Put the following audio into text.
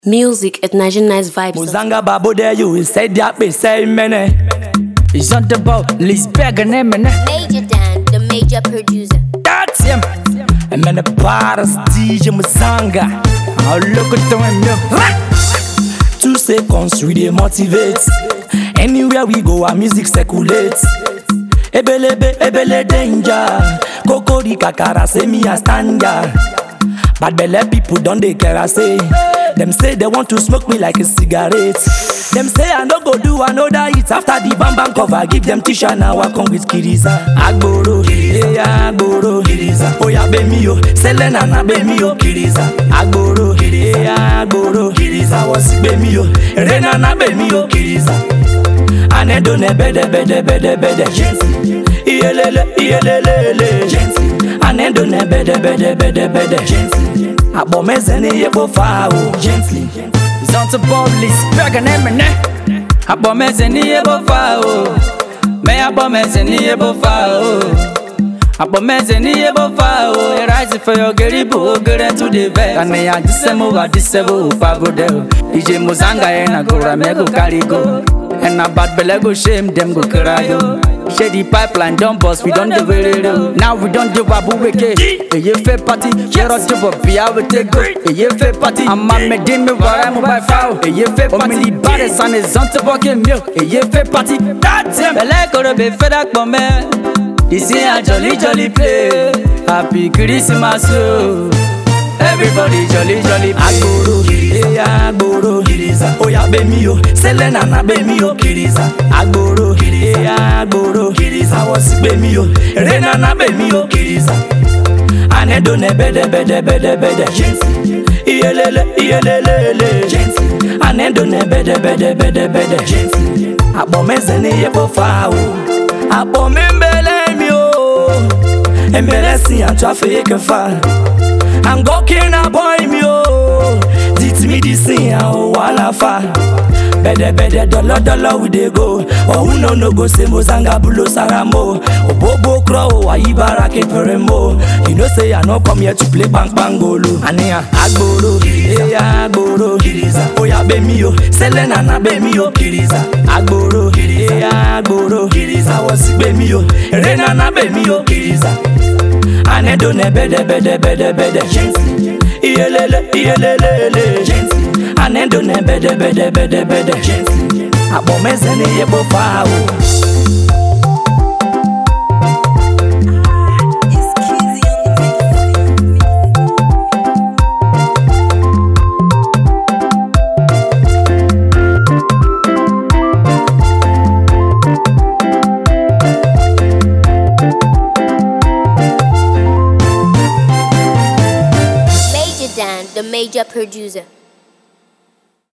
Music at Nigerian Nice Vibes. Muzanga babo there you said that be say mene. It's on the ball, Lisberg and Eminem. Major Dan, the major producer. That's him. And mene paras DJ Muzanga. I'll look at them milk. Two seconds we dey motivate. Anywhere we go our music circulates. Ebelebe ebele danger. Kokori kakara say me a stanja. Bad belle people don dey care say. Them say they want to smoke me like a cigarette. Them say I no go do another hit after the bam bam cover. Give them t-shirt now I come with Kiriza. Agboro, yeah Agboro, Kiriza. Oya be mi o, Selena na be mi o, Kiriza. Agboro, yeah Agboro, Kiriza. Wasi be mi o, Rena na be mi o, Kiriza. Anedo ne bede bede bede bede Gensi Iyelele iyelelele Gensi Anedo ne bede bede bede bede Gensi Abomeze ni yebo fa o Gently It's on the ball, Lisberg and Eminem. Abomeze ni ebo fa o. Me abomeze ni ebo fa o. Abomeze ni ebo fa o. You rise for your geribo, get to the vet. And me a disemo, a disebo, pabo del. DJ Mozanga and a gora me go carry go. And a bad belle go shame them go cry yo. Shady pipeline don't bust, we don't do it. Now we don't do babu weke. A ye fair party, share out to Bobby, I will take go. A ye fair party, I'm a medime where I'm by foul. A ye fair party, the baddest son is on to bucket milk. A ye fair party, that's him. Belle go be fed up, my man. This is a jolly jolly play. Happy Christmas, yo. Everybody jolly jolly play. Agboro Yeah Agboro Kiriza Oya be mi o Selena na be mi o Kiriza Agboro Yeah Agboro Kiriza Wasi be mi o Rena na be mi o Kiriza Anedo ne bede bede bede bede Gensi Iyelele iyelelele Gensi Anedo ne bede bede bede bede Gensi Abomeze ni yebo fa o Abome mbele mi o Embele si an trafe ke fa I'm gawking a boy me oh Dit me the sing oh wala fa Bede bede dollar dollar we dey go Oh who no no go say Mozanga bulo saramo Obobo crow ayi barake peremo You know say I no come here to play bang bangolo Ania agboro yeah agboro Kiriza Oya be mi o Selena na be mi o Kiriza Agboro yeah agboro Kiriza Wasi be mi o Rena na be mi o Kiriza Anedo ne bede bede bede bede Gensi Iyelele iyelelele Gensi Anedo ne bede bede bede bede Gensi Abomeze ni yebo fa o Major Dan, the major producer.